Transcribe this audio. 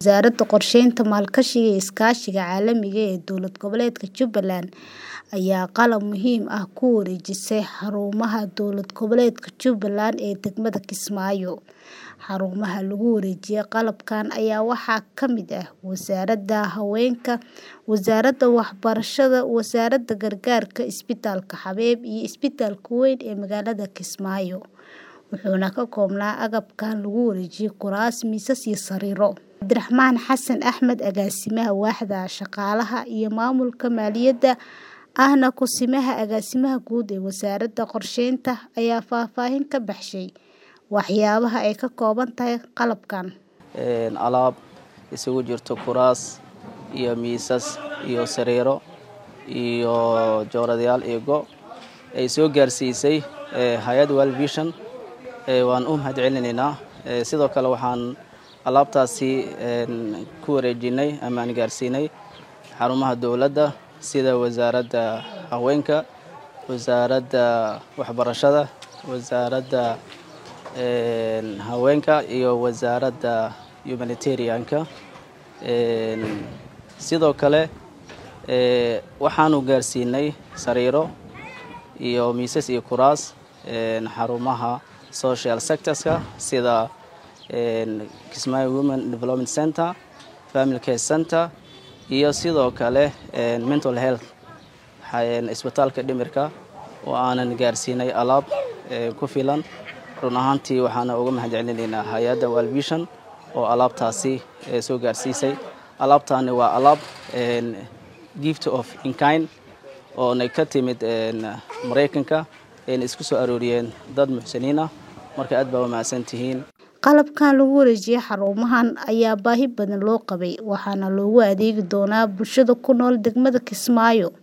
Wasaaradda Qorsheynta, Maalgashiga iyo Iskaashiga Caalamiga ah ee Dowlad Goboleedka Jubbaland ayaa qalab muhiim ah ku wareejisay xarumaha dowlad goboleedka Jubbaland ee degmada Kismaayo. Xarumaha lagu wareejiyay qalabkan ayaa waxaa ka mid ah Wasaaradda Haweenka, Wasaaradda Waxbarashada, Wasaaradda Gargaarka, Isbitaalka Habeeb iyo Isbitaalka Weyn ee magaalada Kismaayo, wuxuuna ka koobnaa agabkan lagu wareejiyay kuraas, miisas iyo sariiro. Cabdiraxmaan Xasan Axmed, Agaasimaha Waaxda Shaqaalaha iyo Maamulka Maaliyadda ahna Ku-simaha Agaasimaha Guud ee Wasaaradda Qorsheynta, ayaa faahfaahin ka bixiyay waxyaabaha ay ka kooban tahay qalabkan. Alaab isugu jirto kuraas iyo miisas iyo sariiro iyo jooradayaal iyo go' ay soo gaarsiisay hay-adda World Vision waan u mahadcelinaynaa sidoo kale waxaan alaabtaasi ku wareejinay ama aan gaarsiinay xarumaha dowladda sida wasaaradda haweenka wasaaradda waxbarashada wasaaradda haweenka iyo wasaaradda humanitarianka sidoo kale waxaanu gaarsiinay sariiro iyo miisas iyo kuraas xarumaha social sectorska sida Kismaayo Women Development Center, Family Care Center iyo sidoo kale mental health isbitaalka dhimirka oo aanan gaarsiinay alaab ku filan run ahaantii waxaana uga mahadcelinaynaa hay-adda World Vision oo alaabtaasi soo gaarsiisay alaabtaani waa alaab gift of in kind oona ka timid Mareykanka ayna isku soo arooriyeen dad muxsiniin ah marka aad baa u mahadsantihiin qalabkan lagu wareejiyay xarumahan ayaa baahi badan loo qabay waxaana loogu adeegi doonaa bulshada ku nool degmada Kismaayo